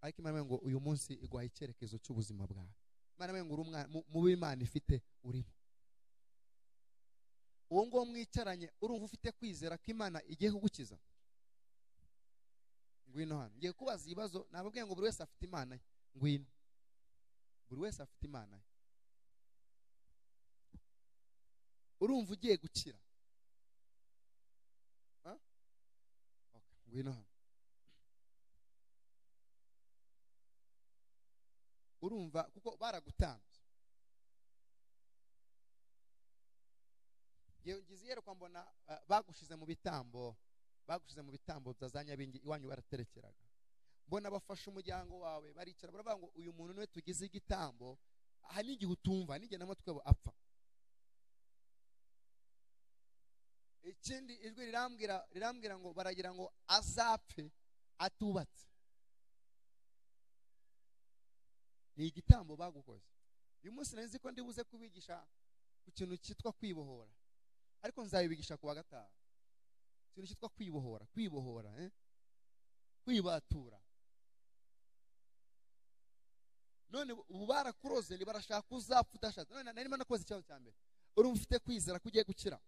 ariko imana ngo uyu munsi iguha icyerekezo cy'ubuzima bwawe imana ngo uri umwana mu b'imana ifite urimo uwo nguwo mwicaranye urumva ufite kwizera ko imana igiye kugukiza ngwino hano ngiye kubaza ibibazo nababwiye ngo buri wese afite imana ye ngwino buri wese afite imana ye urumva ugiye gukira ngwino hano urumva kuko baragutambye ngize iyerekwa mbona bagushize mu bitambo bagushize mu bitambo bya za nyabingi iwanyu baraterekeraga mbona bafashe umuryango wawe baricara baravuga ngo uyu muntu niwe tugize igitambo aha n'igihe utumva n'igihe n'amatwi yabo apfa ikindi ijwi rirambwira rirambwira ngo baragira ngo azapfe atubatse ni igitambo bagukoze uyu munsi nari nzi ko ndibuze kubigisha ku kintu cyitwa kwibohora ariko nzabibigisha ku wa gatanu ikintu cyitwa kwibohora kwibohora kwibatura none ubu barakuroze barashaka uzapfa udashatse none nari ndimo nakoze ikibazo cya mbere urumva ufite kwizera ko ugiye gukira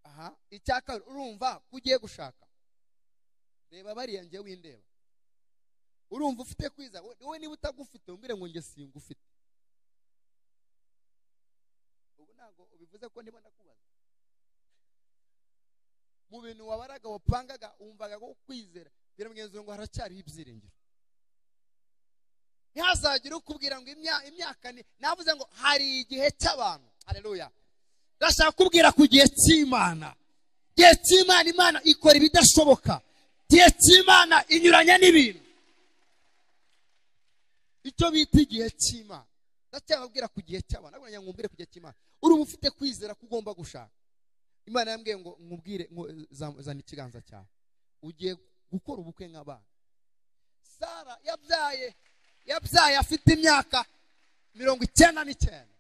aha icya kabiri urumva ko ugiye gushaka reba bariya ngewe windeba urumva ufite kwiza wowe niba utagufite umbwire ngo nge singufite ubu ntabwo ubivuze ko ndimo ndakubaza mu bintu wabaraga wapangaga wumvaga ko kwizera biramugenzura ngo haracyariho ibyiringiro ntihazagire ukubwira ngo imyaka ni navuze ngo hari igihe cy'abantu hareruya ndashaka kubwira ku gihe cy'imana igihe cy'imana imana ikora ibidashoboka igihe cy'imana inyuranya n'ibintu icyo bita igihe cy'imana ndacyababwira ku gihe cy'abantu ntabwo ngo nkubwire ku gihe cy'imana urumva ufite kwizera ko ugomba gushaka imana yambwiye ngo nkubwire zana ikiganza cyawe ugiye gukora ubukwe nk'abana sara yabyaye yabyaye afite imyaka mirongo icyenda n'icyenda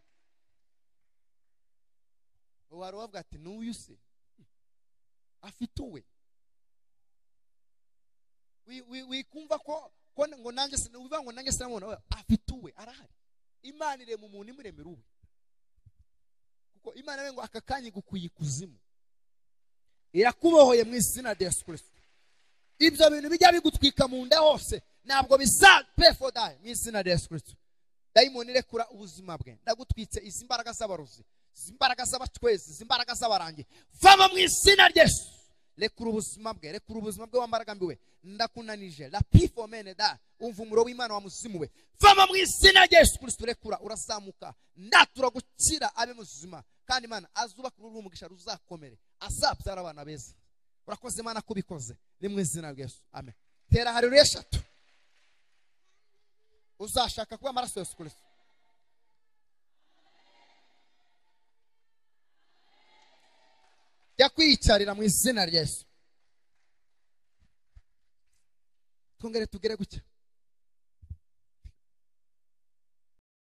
wari wavuga ati n'uyu se afite uwe wikumva ko ngo nanjye ubivuga ngo nanjye sinamubona afite uwe arahari imana irema umuntu imuremera uwe kuko imana we ngo aka kanya igukuye ikuzimu irakubohoye mu izina rya yesu kirisito ibyo bintu bijya bigutwika mu nda hose ntabwo bizapefodaye mu izina rya yesu kirisito dayimoni irekura ubuzima bwe ndagutwitse izi mbaraga z'abarozi izi mbaraga z'abacwezi izi mbaraga z'abarangi vamo mu izina rya yesu rekura ubuzima bwe rekura ubuzima bwe wambaraga mbiwe ndakunanije la pifomene da umva umuro w'imana wamuzimuwe vama mu izina rya yesu kirisito rekura urazamuka ndatura gukira abe muzima kandi imana azubaka uruhu umugisha ruzakomere azabyara abana beza urakoze imana ko ubikoze ni mu izina rya yesu amen tera hariro eshatu uzashaka kuba amaraso ya yesu kirisito jya kwiyicarira mu izina rya yesu twongere tugere gutya